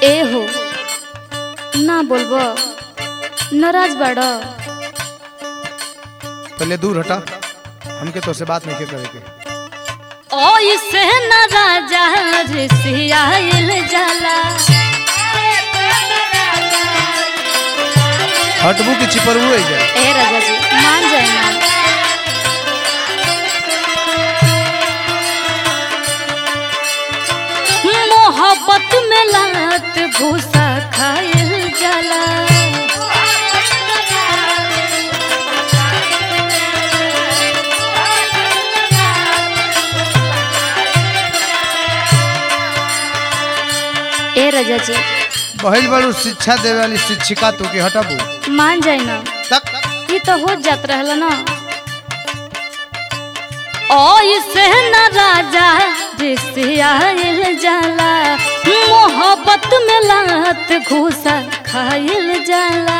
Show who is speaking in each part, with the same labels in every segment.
Speaker 1: ए हो ना बोलबो नाराज बाड़
Speaker 2: पहले दूर हटा हमके तो से बात नहीं करे के
Speaker 1: ओइसे न राजा ऋषियाइल जाला
Speaker 2: हटबू की चिपरबू है जा
Speaker 1: ए राजा जी मान जाए ना मोहब्बत में लात भूसा खाइल जाला ए राजा जी
Speaker 2: बहल बड़ू शिक्षा देवे वाली शिक्षिका तू के हटबू
Speaker 1: मान जाए ना
Speaker 2: तक
Speaker 1: ये तो हो जात रहल ना ओइसे न राजा ऋषियाइल जाला मोहब्बत में लात घूसा खाइल जाला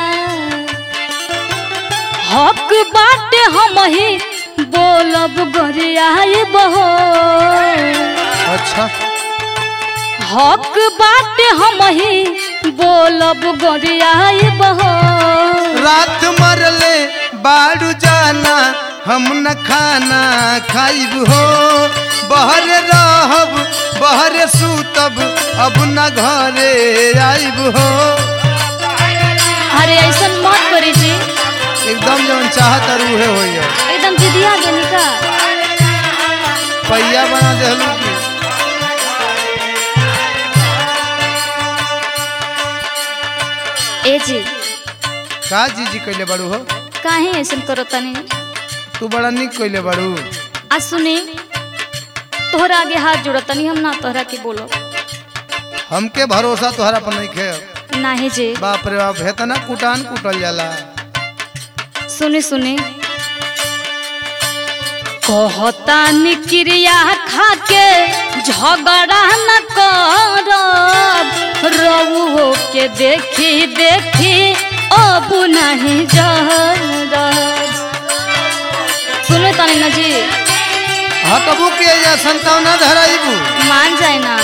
Speaker 1: हक बाटे हम ही बोलब गोरियाई बहो
Speaker 2: अच्छा
Speaker 1: हक बाटे हम ही बोलब गोरियाई बहो
Speaker 2: रात मरले बाड़ू जाना हम न खाना खाइब हो बहर रहब बहर सूतब अब न घरे आइब हो
Speaker 1: अरे ऐसा मत करी जी
Speaker 2: एकदम जवन चाहत रूहे हो
Speaker 1: एकदम जिदिया देनी का
Speaker 2: पहिया बना देहलू की
Speaker 1: ए जी
Speaker 2: का जी जी कैले बाड़ू हो
Speaker 1: काहे ऐसा करो तनी
Speaker 2: तू बड़ा निक कैले बाड़ू
Speaker 1: आ सुनी तोहरा आगे हाथ जोड़ो तनी हम ना तोहरा के बोलो
Speaker 2: हमके भरोसा तोहरा पर नहीं खे
Speaker 1: नाही जी
Speaker 2: बाप रे बाप हेतना कुटान कुटल जाला
Speaker 1: सुनी सुनी कहता निक्रिया खाके झगड़ा न करब रउहो के देखी देखी अब नहीं जरब सुनो तनी ना जी
Speaker 2: हटबू के या संतावना धराइबू
Speaker 1: मान जाए ना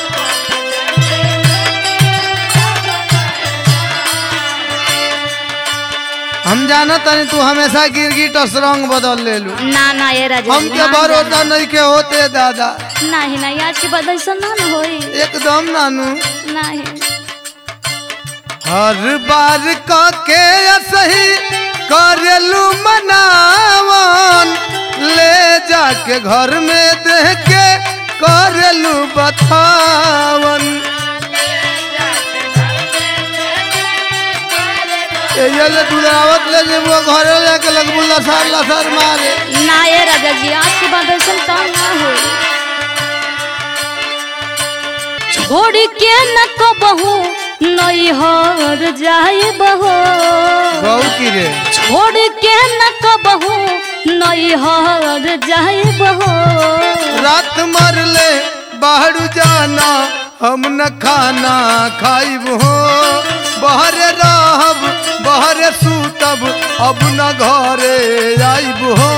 Speaker 2: हम जानत तनी तू हमेशा गिरगिट रंग बदल लेलू
Speaker 1: ना ना ये राजा जी,
Speaker 2: हमके
Speaker 1: मान
Speaker 2: भरोसा
Speaker 1: जाए।
Speaker 2: नहीं के होते दादा
Speaker 1: नहीं नहीं आज के बाद ऐसा ना न होई
Speaker 2: एकदम नानू
Speaker 1: नहीं
Speaker 2: हर बार क के सही करेलू मनावन ले जाके घर में देख के करेलू बतावन ये ले दुलावत ले जेबो घरे लेके लगबू लसार लसार मारे
Speaker 1: ना ये राजा जी आज के बाद ऐसा काम ना हो छोड़ के न को बहू नहीं हर जाए बहो
Speaker 2: गौ की रे
Speaker 1: छोड़ के न को बहू नहीं हर जाए बहो
Speaker 2: रात मरले बाहर जाना हम न खाना खाइब हो बहर रहब बहर सूतब अब न घरे आइब हो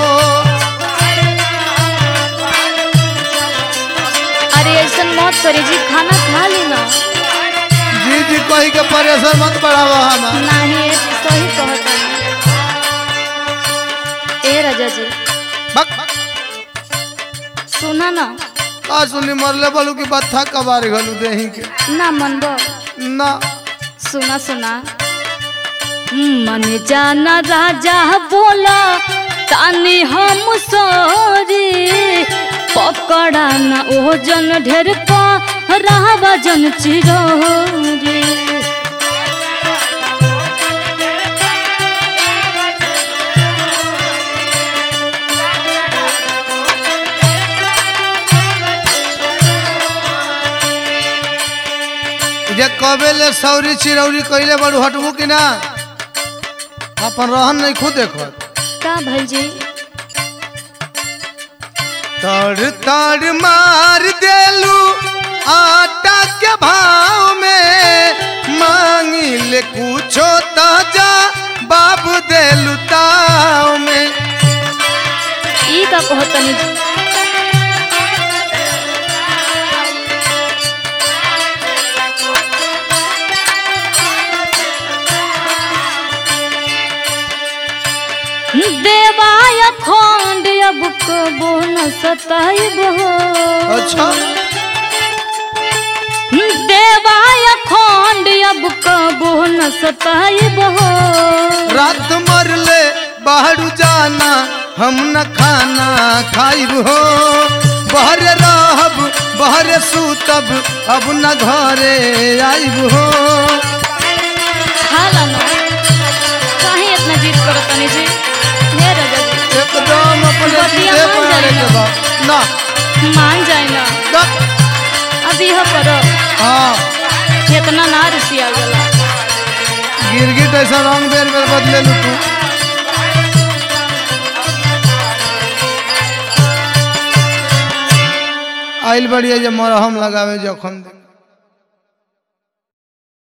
Speaker 1: अरे ऐसा मत करे जी खाना खा लेना
Speaker 2: जी जी कही के परेशान मत बढ़ावा हमार
Speaker 1: नहीं ये जी सही कहता ए राजा जी
Speaker 2: बक
Speaker 1: सुना ना
Speaker 2: का सुनी मरले बोलू की बत्था कबार घलू देही के
Speaker 1: ना मनबो
Speaker 2: ना
Speaker 1: सुना सुना मन जाना राजा बोला तानी हम सोरी पकड़ा ना ओजन ढेर पा रहबा जन चिरोरी
Speaker 2: जे कबे ले सौरी चिरौरी कइले बड़ू हटबू की ना अपन रहन नहीं खुद देखत
Speaker 1: का भल जी
Speaker 2: तड़ तड़ मार देलू आटा के भाव में मांगी ले कुछो ताजा बाबू देलू ताव में
Speaker 1: ई का कहतनी देवाय खंड अब कबो न सताइब हो
Speaker 2: अच्छा
Speaker 1: देवाय खंड अब कबो न सताइब हो
Speaker 2: रात मरले बाहर जाना हम न खाना खाइब हो बहर रहब बहर सूतब अब न घरे आइब हो
Speaker 1: हाला ना काहे इतना जिद करत तनी जी हे राजा जी
Speaker 2: एकदम अपने
Speaker 1: बतिया
Speaker 2: जीते
Speaker 1: मान
Speaker 2: पर
Speaker 1: जाए
Speaker 2: के
Speaker 1: ना।
Speaker 2: बा ना
Speaker 1: मान जाए ना
Speaker 2: ना।
Speaker 1: अब यह करो
Speaker 2: हाँ
Speaker 1: इतना ना रुसिया गला
Speaker 2: गिरगिट ऐसा रंग बेर बेर बदले लू तू आइल बढ़िया जे मरहम लगावे जखम दे